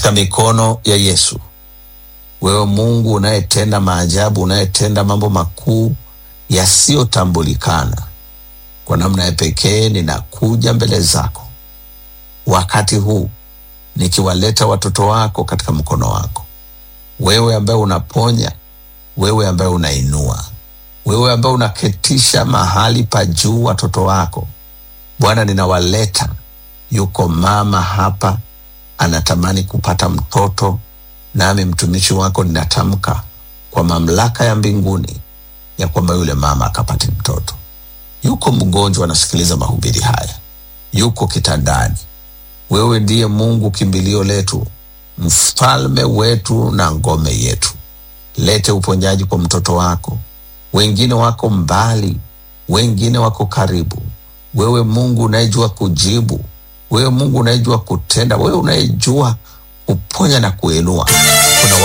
katika mikono ya Yesu. Wewe Mungu unayetenda maajabu, unayetenda mambo makuu yasiyotambulikana, kwa namna ya pekee ninakuja mbele zako wakati huu nikiwaleta watoto wako katika mkono wako, wewe ambaye unaponya, wewe ambaye unainua, wewe ambaye unaketisha mahali pa juu watoto wako. Bwana, ninawaleta. Yuko mama hapa anatamani kupata mtoto, nami mtumishi wako ninatamka kwa mamlaka ya mbinguni ya kwamba yule mama akapate mtoto. Yuko mgonjwa anasikiliza mahubiri haya, yuko kitandani. Wewe ndiye Mungu kimbilio letu, mfalme wetu na ngome yetu. Lete uponyaji kwa mtoto wako. Wengine wako mbali, wengine wako karibu. Wewe Mungu unayejua kujibu, wewe Mungu unayejua kutenda, wewe unayejua kuponya na kuinua. Kuna